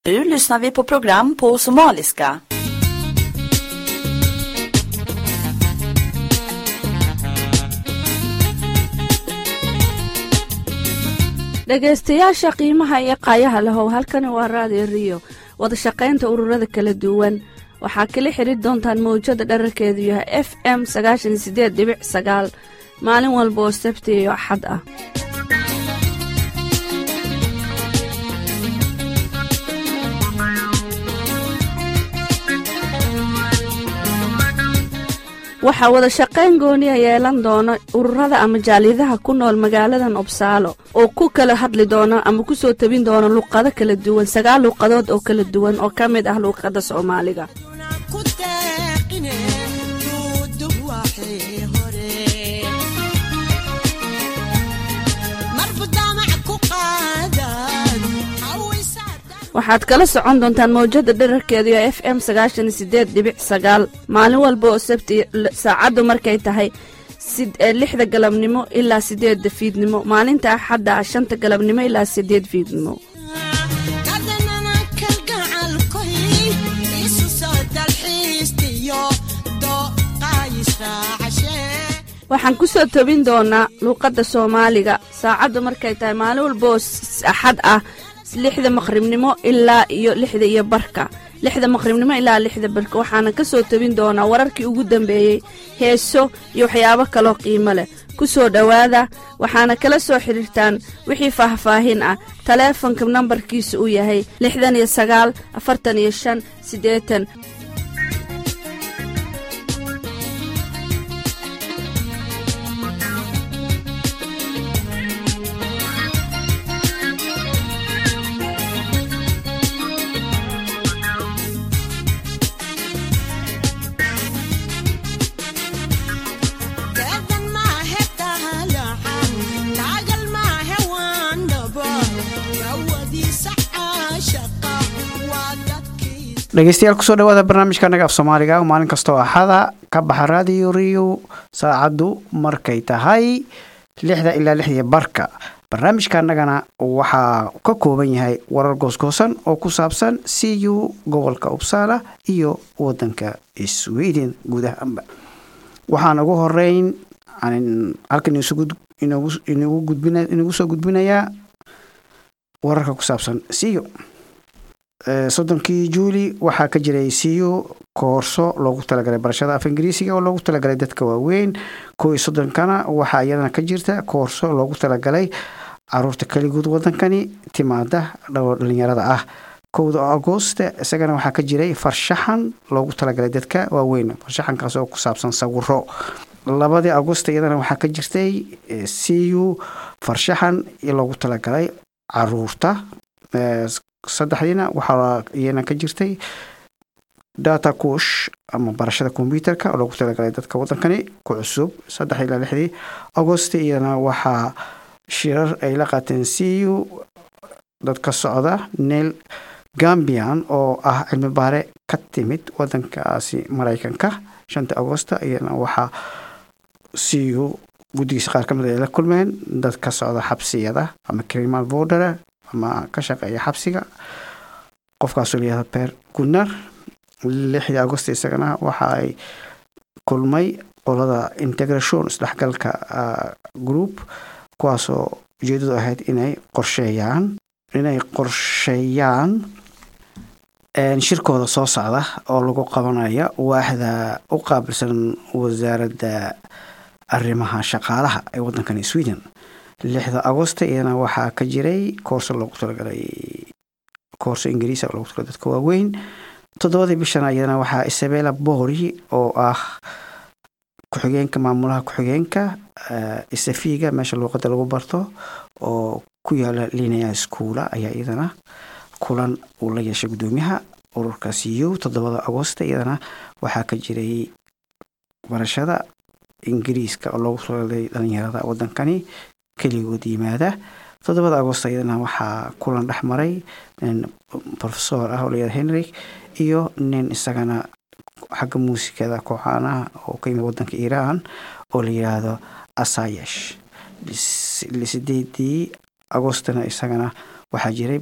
Nu lyssnar vi på program på somaliska. dhegaystayaasha qiimaha iyo qaayaha lahow halkani waa raadiyo riyo wadashaqaynta ururada kala duwan waxaa kala xidri doontaan mawjada dherarkeedu yahay f m sagaashan sideed dhibic sagaal maalin walba oo sabti iyo axad ah waxaa wada shaqayn gooniya yeelan doona ururada ama jaaliyadaha ku nool magaaladan obsaalo oo ku kala hadli doona ama ku soo tabin doona luqado kala duwan sagaal luuqadood oo kala duwan oo ka mid ah luuqadda soomaaliga waxaad kala socon doontaan mawjada dherarkeedu ee f m sagaashan sideed dhibic sagaal maalin walba oo sabti saacaddu markay tahay lixda galabnimo ilaa sideedda fiidnimo maalinta axadda ah shanta galabnimo ilaa sideed fiidnimo waxaan ku soo tobin doonaa luuqadda soomaaliga saacaddu markay tahay maalin walba oo axad ah lixda maqribnimo ilaa iyo lixda iyo barka lixda maqribnimo ilaa lixda barka waxaana ka soo tabin doonaa wararkii ugu dambeeyey heeso iyo waxyaabo kaloo qiimo leh ku soo dhowaada waxaana kala soo xidhiirtaan wixii faahfaahin ah taleefonka nambarkiisa uu yahay lixdan iyo sagaal afartan iyo shan siddeetan dhegeystayaal kusoo dhawaada barnaamijka naga af soomaaliga maalin kastoo axada ka baxa raadiyo riyo saacaddu markay tahay lixda ilaa lixdii barka barnaamijka anagana waxaa ka kooban yahay warar goosgoosan oo ku saabsan c u gobolka uppsala iyo wadanka sweden guud ahaanba waxaan ugu horeyn halkan inagu soo gudbinayaa wararka ku saabsan c u soddonkii juuli waxaa ka jiray siyo koorso loogu talagalay barashada af ingiriisiga oo loogu talagalay dadka waaweyn kow iyo soddonkana waxaa iyadana ka jirta koorso loogu talagalay caruurta keligood wadankani timaada dhalinyarada ah kowda agoosta isagana waxaa ka jiray farshaxan loogu talagalay dadka waaweyn farshaxankaas oo ku saabsan sawiro labadii agoosta iyadana waxaa ka jirtay siyu farshaxan loogu talagalay caruurta saddexdiina waxaa iyana ka jirtay data kush ama barashada kombyuterka oo loogu talagalay dadka wadankani ku cusub saddex ilaa lixdii agost iyana waxaa shirar ay la qaateen c u dad ka socda neil gambian oo ah cilmi baare ka timid wadankaasi maraykanka shanta agosta iyana waxaa c u guddigiisa qaar kamid ay la kulmeen dad ka socda xabsiyada ama criminal border ama ka shaqeeya xabsiga qofkaasoo layihahda per gunnar lixdii agost isagana waxa ay kulmay qolada integration isdhexgalka group kuwaasoo ujeedadu ahayd inay qorsheeyaan inay qorsheeyaan shirkooda soo socda oo lagu qabanayo waaxda u qaabilsan wasaaradda arrimaha shaqaalaha ee wadankani sweden lixda agosta iyadana waxaa ka jiray koorso loogu talagalay koorso ingiriisa oo loogu talagalay dadka waaweyn toddobadii bishana iyadana waxaa isabella bori oo ah ku-xigeenka maamulaha ku-xigeenka isafiga meesha luuqada lagu barto oo ku yaala linea schoola ayaa iyadana kulan uu la yeeshay guddoomiyaha ururka c u toddobada agosta iyadana waxaa ka jiray barashada ingiriiska oo loogu talagalay dhalinyarada wadankani keligood yimaada toddobada agost iyadana waxaa kulan dhex maray nin rofesor ah oo layihahda henrik iyo nin isagana xagga muusikada kooxaanaha oo ka yimid wadanka iiraan oo la yidhaahdo asayesh sideedii agostana isagana waxaa jiray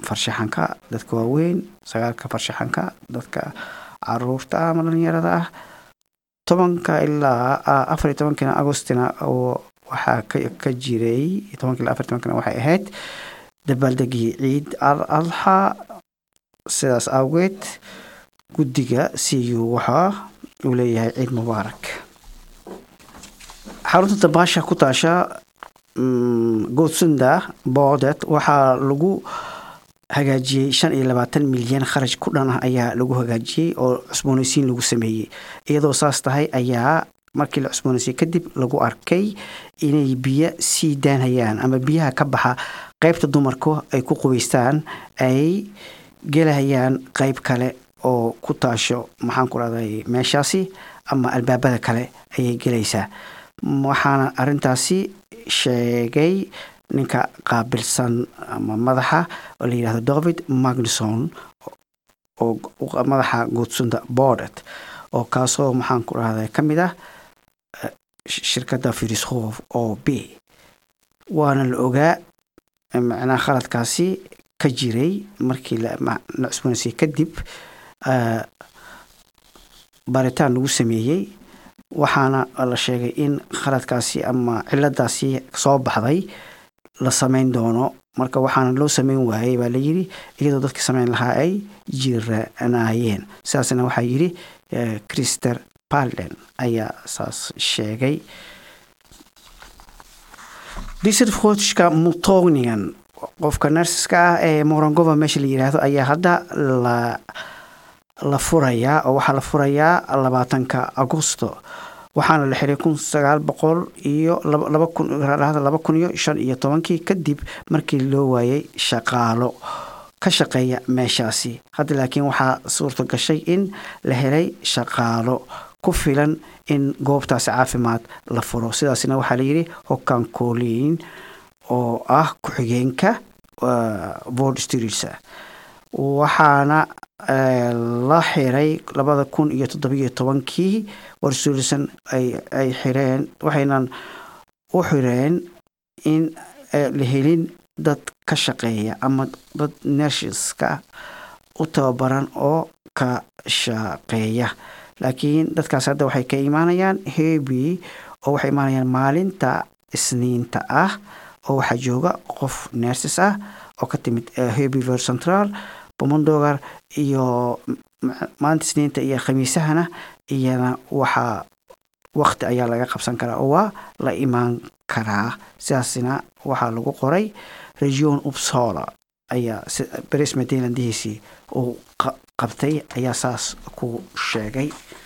farshaxanka dadka waaweyn sagaalka farshaxanka dadka caruurta ah ama dhalinyarada ah tobanka ilaa afar iyo tobankina agostina oo waxaa ka jiray tobanka ilaa afar tobankina waxay ahayd dabaaldegii ciid al adxa sidaas awgeed guddiga c u waxaa uu leeyahay ciid mubaarak xarunta dabaasha ku taasha goodsunda boodet waxaa lagu hagaajiyey shan iyo labaatan milyan kharaj ku dhan ah ayaa lagu hagaajiyey oo cusboonaysiin lagu sameeyey iyadoo saas tahay ayaa markii la cusboonaysiye kadib lagu arkay inay biyo sii daanhayaan ama biyaha ka baxa qeybta dumarku ay ku qubaystaan ay gelahayaan qeyb kale oo ku taasho maxaan ku rahday meeshaasi ama albaabada kale ayay gelaysaa waxaana arintaasi sheegay ninka qaabilsan ama madaxa oo la yihahdo david magnuson oo madaxa goodsunda bordet oo kaasoo maxaan ku rahday ka mid ah shirkadda firishof o b waana la ogaa macnaha khaladkaasi ka jiray markii la cusboonaysiye kadib baaritaan lagu sameeyey waxaana la sheegay in khaladkaasi ama ciladaasi soo baxday la sameyn doono marka waxaana loo sameyn waayey baa layidhi iyadoo dadkii sameyn lahaa ay jiranaayeen sidaasna waxaa yidhi christer parlen ayaa saas sheegay diserfotshka mutognigan qofka narsiska ah ee morangova meesha la yidhaahdo ayaa hadda la la furayaa oo waxaa la furayaa labaatanka agosto waxaana la xiray kun sagaal boqol iyo laba kun laba kun iyo shan iyo tobankii kadib markii loo waayay shaqaalo ka shaqeeya meeshaasi hadda laakiin waxaa suurta gashay in la helay shaqaalo ku filan in goobtaasi caafimaad la furo sidaasna waxaa layidhi hokan colin oo ah ku-xigeenka board streetsa waxaana la xiray labada kun iyo toddobiyo tobankii warsuulisan ay xireen waxaynan u xireen in la helin dad ka shaqeeya ama dad nershiska u tababaran oo ka shaqeeya laakiin dadkaas hadda waxay ka imaanayaan hebi oo waxay imaanayaan maalinta isniinta ah oo waxaa jooga qof nersis ah oo ka timid hebi ver central bomondogar iyo maalinta isniinta iyo khamiisahana iyana waxaa wakti ayaa laga qabsan karaa oo waa la imaan karaa sidaasna waxaa lagu qoray region upsola ayaa beres madelandihiisii uu qabtay ayaa saas ku sheegay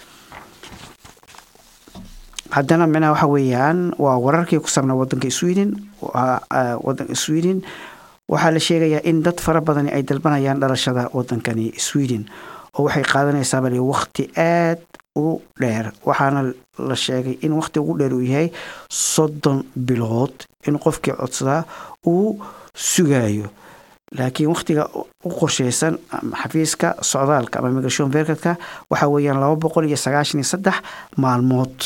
haddana micnaha waxa weeyaan waa wararkii ku saabnaa wadanka sweden wadanka sweden waxaa la sheegayaa in dad fara badani ay dalbanayaan dhalashada wadankani sweden oo waxay qaadanaysaa bal wakti aad u dheer waxaana la sheegay in wakti ugu dheer uu yahay soddon bilood in qofkii codsadaa uu sugayo laakiin waktiga u qorsheysan xafiiska socdaalka ama migration verkatka waxaa weeyaan laba boqol iyo sagaashan iyo saddex maalmood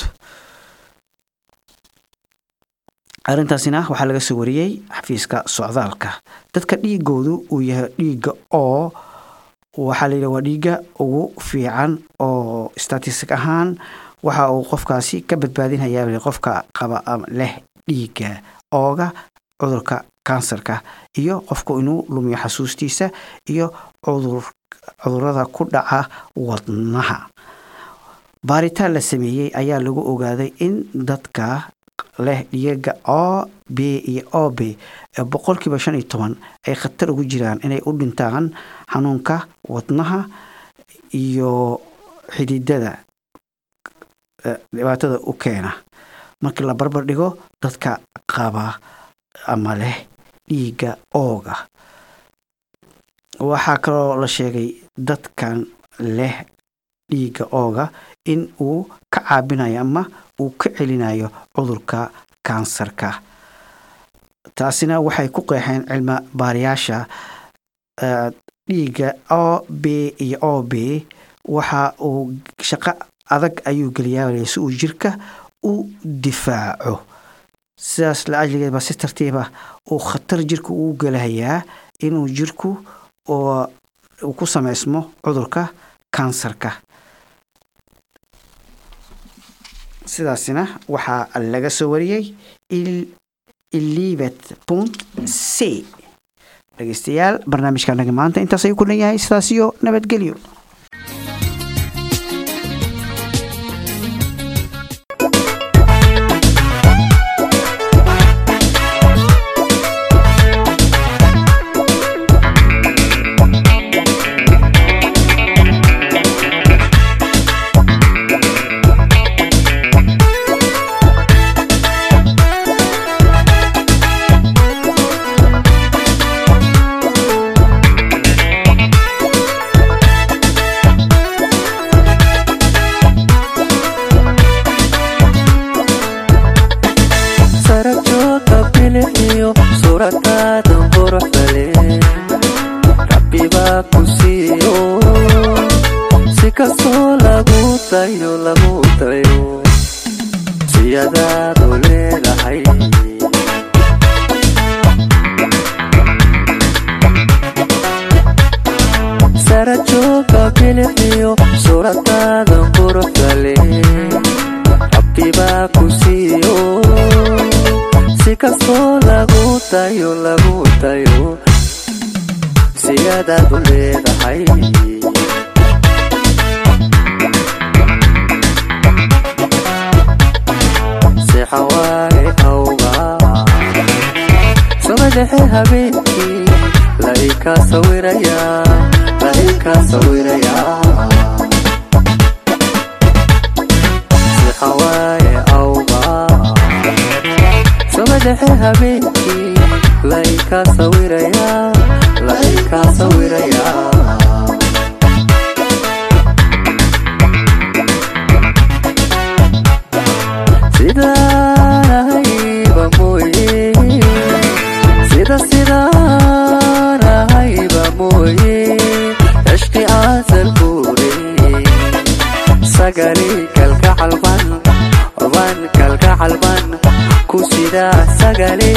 arrintaasina waxaa laga soo wariyey xafiiska socdaalka dadka dhiigoodu uu yahay dhiigga oo waxaa la yidhaha waa dhiigga ugu fiican oo statistic ahaan waxa uu qofkaasi ka badbaadinhayaa qofka qaba leh dhiigga ooga cudurka kansarka iyo qofku inuu lumiyo xasuustiisa iyo cudurada ku dhaca wadnaha baaritaan la sameeyey ayaa lagu ogaaday in dadka leh dhiyaga o b iyo o b ee boqolkiiba shan iyo toban ay khatar ugu jiraan inay u dhintaan xanuunka wadnaha iyo xididada dhibaatada u keena markii la barbar dhigo dadka qaba ama leh dhiigga ooga waxaa kaloo la sheegay dadkan leh dhiigga ooga in uu ka caabinayo ama uu ka celinayo cudurka kansarka taasina waxay ku qeexeen cilmi baariyaasha dhiigga o b iyo o b waxa uu shaqo adag ayuu geliyaa si uu jirka u difaaco sidaas la ajligeed baa si tartiiba uu khatar jirka uu gelahayaa inuu jirku oo uu ku sameysmo cudurka kansarka sidaasina waxaa laga soo wariyey ilibet punt c dhegeystayaal barnaamijkaanaga maanta intaas ayuu ku dhan yahay sidaas iyo nabadgelyo sarajoogka bilixiyo suuradaadan quruxdale rabbibaa ku siiyo si kastoo lagu dayo lagu dayo siyadaadu leedahay sarajoogka bilixiyo suuradaadan quruxdale rabbibaa ku siiyo si kastoo lagu dayo lagu dayo siyadaadu leedahay sixawaaye awga somadhexe habeenkii laika sawiraya laika sawiraya sixawaaye awga somadhexe habeenkii laika sawiraya laika sawiraya sidaanahayba mooye sida sidaanahayba mooye cishqi aasal buure sagali kalgacalban ban kalgacalban ku sidaa sagale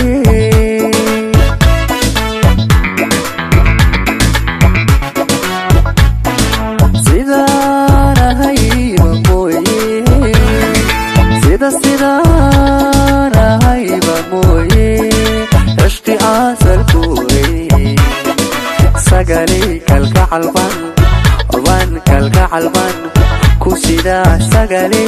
sidaanahayba mooye sida sidaanahayba mooye cishqi aasal buure sagali kalgacalban ban kalgacalban ku sidaa sagale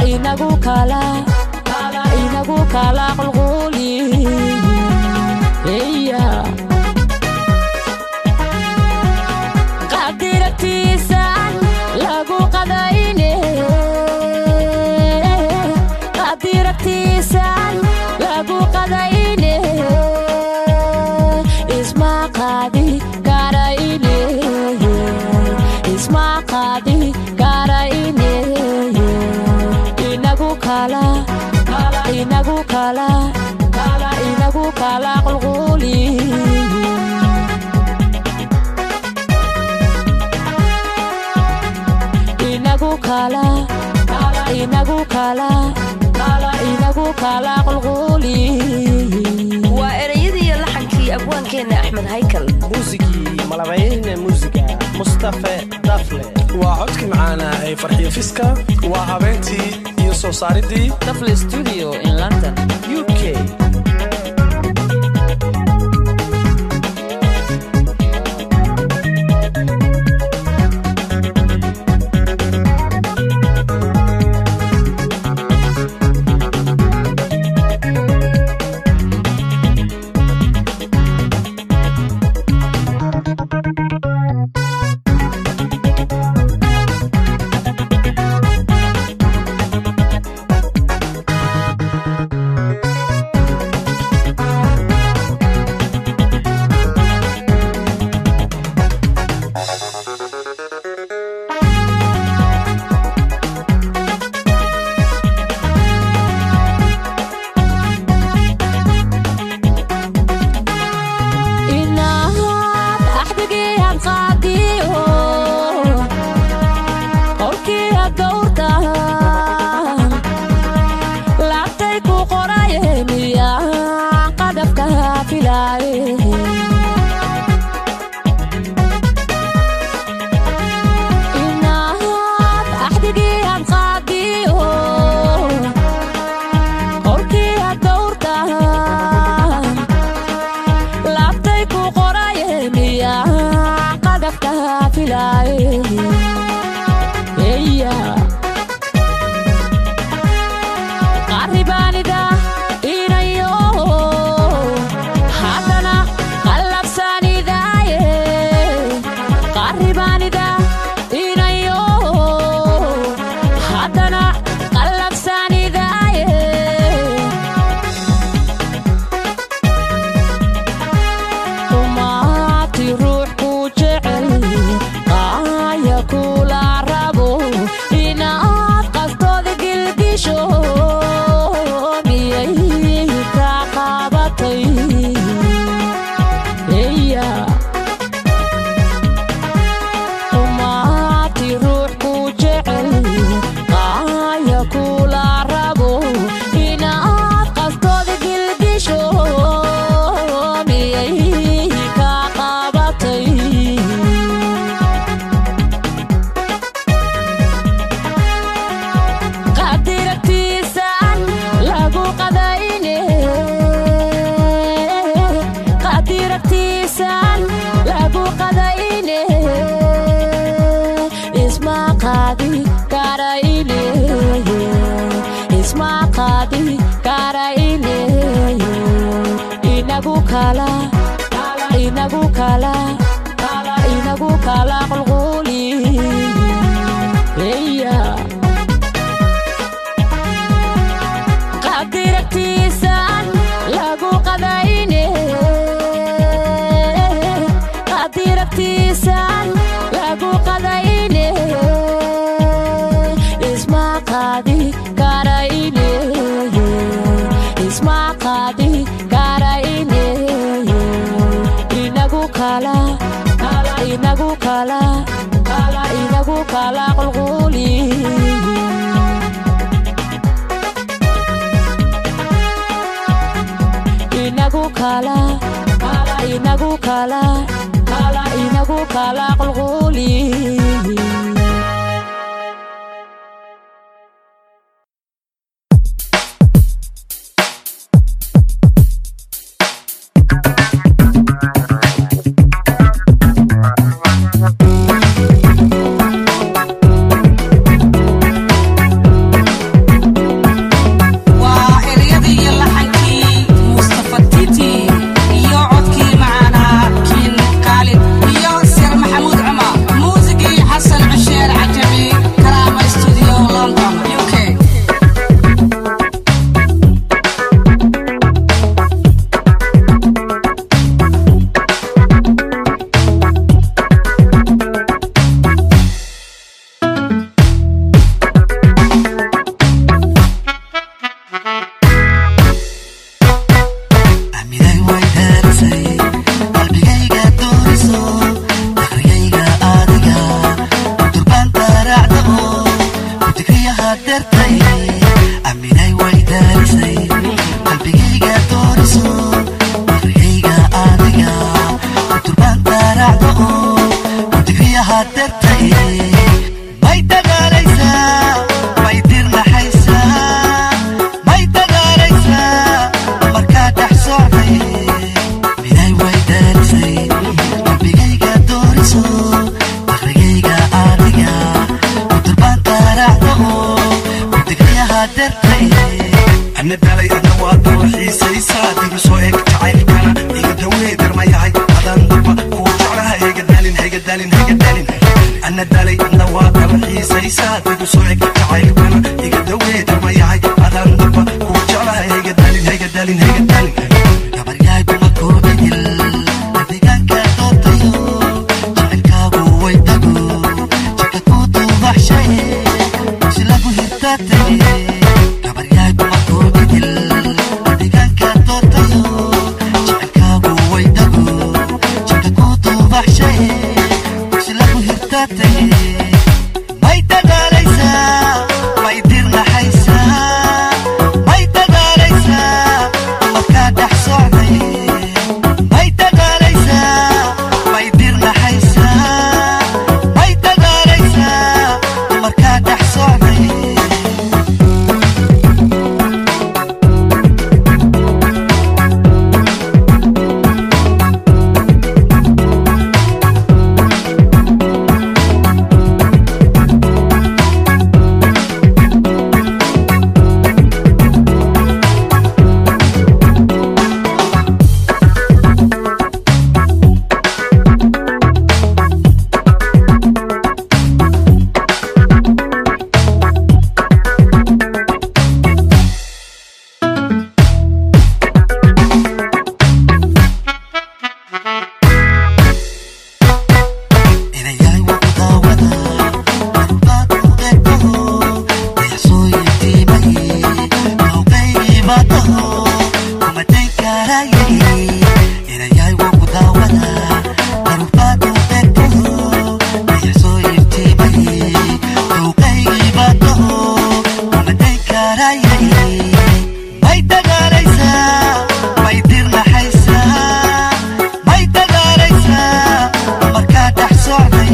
inagu kala inagu kala qulquli eya qadiragtiisan lagu qadayne qadiragtiisan lagu qadayne isma qaadi karayne isma qaadi karayne inagu kala inagu kala inagu kala qulquli inagu kala inagu kala inagu kala qulquli waa ereyadii iyo laxankii abwaankeenna axmed haykal muusigii malabayne muusiga mustafe dafle waa codkii macaanaa ee farxiyo fiska waa habeentii iyo soo saaridii dafle studio in london u k inaad axdigii aan qaadiyo qolkii aad gowrtaan laabtay ku qoraye miyaan qadabka filaaye inaad axdigii aan qaadiyo qolkii aad gowrtaan laabtay ku qoraye miyaa qadafka filaaye eya qaribaanida inayo haddana qallabsanidaaye qaribaanida inayo haddana qallabsanidaaye umaati ruux ku jecel qaaya kula rabo inaad qastooda gilgisho miyay ka qabatay eya umaati ruux ku jecel qaaya kula rabo inaad qastooda gilgisho miyay ka qabatay qadiragtiisan lagu qadayne qadiragtiisan lagu qadayne isma qaadi karayne isma qaadi karayne inagu kala inagu kala inagu kala qulquli eya qadiragtiisan lagu qadayne qadiragtiisan lagu qadayne isma qaadi karayne isma qaadi karayne inagu kala inagu kala inagu kala qulquli inagu kala inagu kala inagu kala qulquli hadeertay aminay way daalisay qalbigayga dooriso warigayga adiga kuturbaan taaracda oo kudigriya hadeertay may dagaalaysaa may dirnaxaysaa may dagaalaysaa markaa dhex socday minay way daalisay qalbigayga dooriso warigayga adiga kuturbaan taaracda oo kudigriya hadeertay ana dalay adna waa daba xiisaysaa dibi soo eg jacaylkana iga dawee darmayahay adaan daba kuu jeclaha hega dalin hega dalin hega dalin ana dalay adna waa daba xiisaysaa dibi soo eg jacaylkana iga dawee darmayahay adaan daba kuu jeclaha hega dalin hega dalin hega dalin gabaryahay dumarkoo idil deegaanka doortayo jacaylkaagu way tago jidka ku duubaxshay si lagu hirtaatay gabaryahay dumarkoo idil deegaanka doortayo jacaylkaagu way tago jidka ku duubaxshay si lagu hirtaatay may dagaalaysaa may dirnaxaysaa may dagaalaysaa markaa dhex socday may dagaalaysaa may dirnaxaysaa may dagaalaysaa markaa dhex socday inayahay waa ku daawada marbaad u eegtaho dayaxsooyintiimay kawqaybaataho kumatay kaarayay inayahay waa ku daawada marbaad u eegtaho dayaxsooyintiimay kawqaybaataho kumatay kaarayay may dagaalaysaa may dirnaxaysaa may dagaalaysaa markaa dhex socday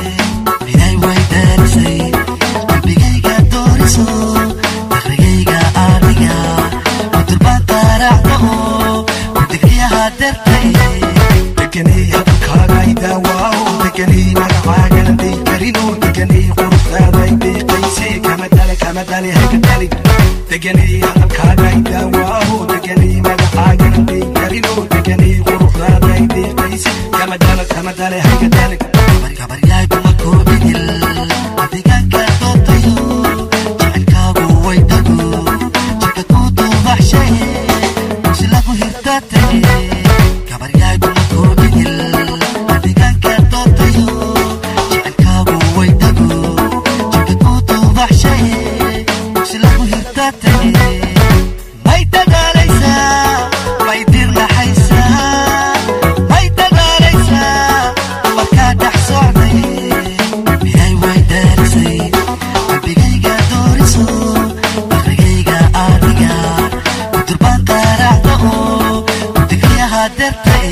minay way daalisay qalbigayga dooriso dakrigayga adiga kuturbaan taaracda oo kudigriya hadeertay deganay hadalkaagay daawaaw deganay magacaagan day karino deganay quruxdaaday deeqaysay kama dale kama dale hega dali deganay hadalkaagay daawaaw deganay magacaagan day karino deganay quruxdaaday deeqaysay kama dale kama dale hega dali gabaryahay dumarkoo idil deegaanka doortayo jacaylkaagu way tago jidka ku duubaxshay si lagu hirtaatay gabaryahay dumarkoo idil deegaanka doortayo jacaylkaagu way tago jidka ku duubaxshay si lagu hirtaatay may dagaalaysaa may dirnaxaysaa may dagaalaysaa markaa dhex socday minay way daalisay qalbigayga dooriso dakrigayga adiga kuturbaan taaracda oo kudigriya hadeertay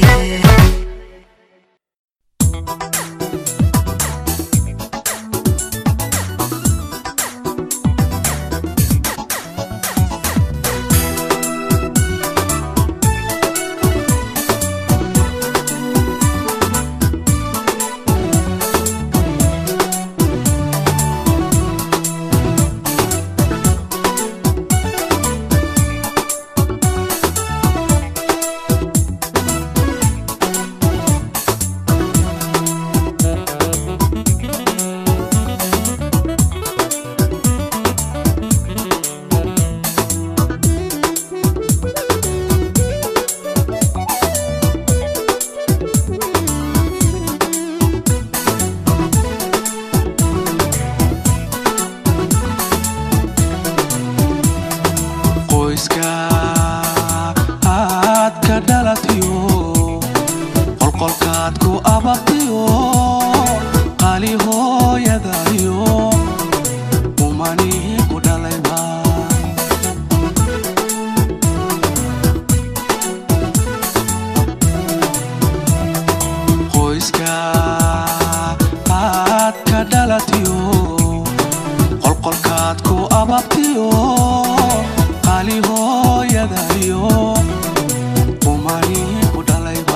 ababtiyo qaali hooyadayo umani ku dhalayba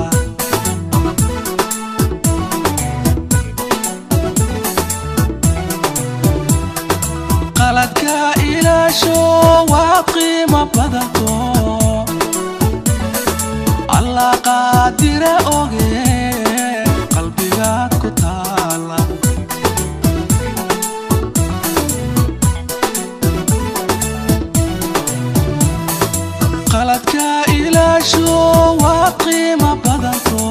qaladka ilaasho waa qiimo badanto allah qaadire oge qalbigaad ku taala qaladka ilaasho waa qiimo badanto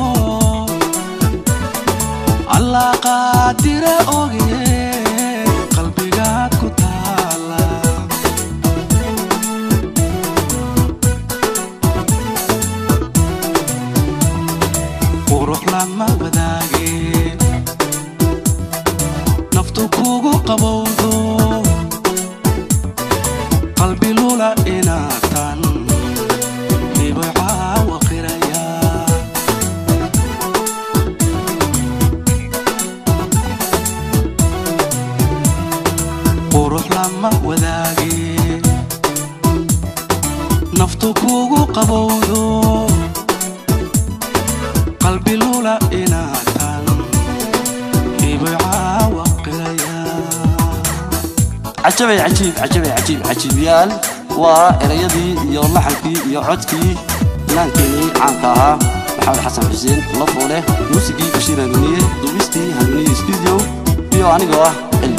allah qaadire oge qalbigaad ku taala qurux lama wadaage naftu kugu qabowdo qalbi lula inaatan hibay caawa qiraya qurux lama wadaage naftu kugu qabowdo qalbi lula inaatan hibay caawa qiraya cajabay cajiib cajabay cajiib cajiibyaal waa erayadii iyo laxankii iyo codkii finaankeenii caanka ahaa maxamed xasan xuseen lafoole muusigii bashiir hanuuniye duubistii hanuuniye studio iyo anigoo ah cilmi